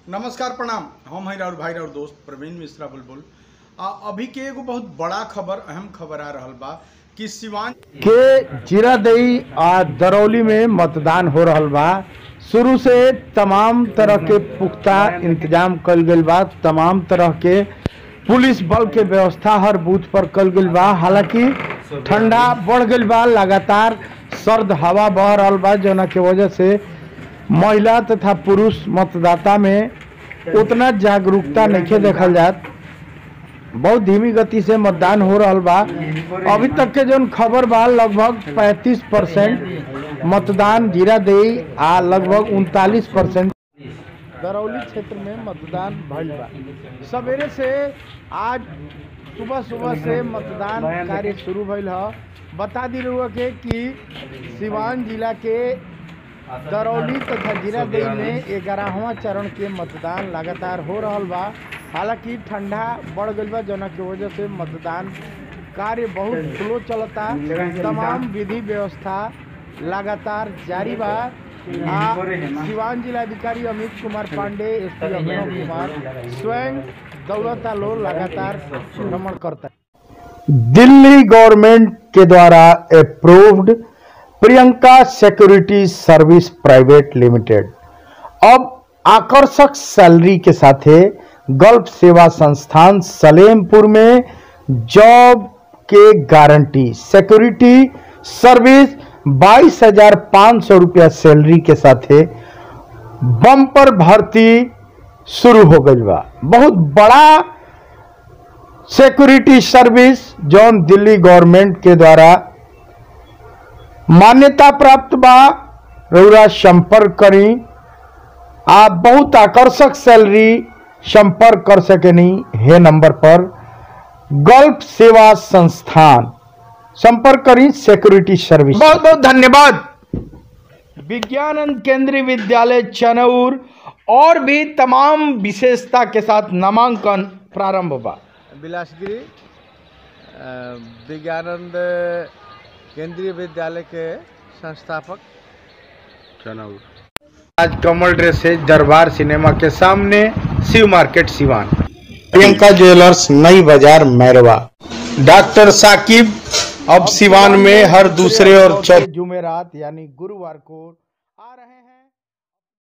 नमस्कार प्रणाम हम हैं राउर भाई राउर दोस्त प्रवीण मिश्रा बुलबुल आ अभी के एगो बहुत बड़ा खबर अहम खबर आ रहल बा कि सिवान के जीरादेई आ दरौली में मतदान हो रहल बा शुरू से तमाम तरह के पुख्ता इंतजाम कल गईल बा तमाम तरह के पुलिस बल के व्यवस्था हर बूथ पर कल गईल बा हालांकि ठंडा बढ़ गईल बा लगातार सर्द हवा बह रहल बा जना के वजह से महिला तथा पुरुष मतदाता में उतना जागरूकता नहीं देखल जात बहुत धीमी गति से मतदान हो रहल बा अभी तक के जौन खबर बा लगभग 35 परसेंट मतदान जीरा देई आ लगभग उनतालीस परसेंट दरौली क्षेत्र में मतदान भइल बा सवेरे से आज सुबह सुबह से मतदान कार्य शुरू भइल ह बता दी रहुआ के कि सिवान जिला के दरौली तथा जिरादेई में ग्यारहवा चरण के मतदान लगातार हो रहल बा हालांकि ठंडा बढ़ गईल बा जना के वजह से मतदान कार्य बहुत स्लो चलता तमाम विधि व्यवस्था लगातार जारी बा आ सिवान जिलाधिकारी अमित कुमार पांडे एस पी अभिनव कुमार स्वयं दौलता लो लगातार भ्रमण करता दिल्ली गवर्नमेंट के द्वारा approved Priyanka security service private limited अब आकर्षक सैलरी के साथ गल्फ सेवा संस्थान सलेमपुर में जॉब के गारंटी सिक्योरिटी सर्विस बाईस हजार पाँच सौ रुपया सैलरी के साथ बम्पर भर्ती शुरू हो गई बा बहुत बड़ा सिक्योरिटी सर्विस जौन दिल्ली गवर्नमेंट के द्वारा मान्यता प्राप्त बा रउरा संपर्क करी आप बहुत आकर्षक सैलरी संपर्क कर सकेनी हे नंबर पर गल्फ सेवा संस्थान संपर्क करी सिक्योरिटी सर्विस बहुत बहुत धन्यवाद विज्ञानंद केंद्रीय विद्यालय चनौर और भी तमाम विशेषता के साथ नामांकन प्रारंभ बा बिलासगिरी अ, विज्ञानंद केंद्रीय विद्यालय के संस्थापक आज कमल ड्रेस से दरबार सिनेमा के सामने शिव मार्केट सिवान प्रियंका ज्वेलर्स नई बाजार मैरवा डॉक्टर साकिब अब सिवान में हर दूसरे और चौथे जुमेरात यानी गुरुवार को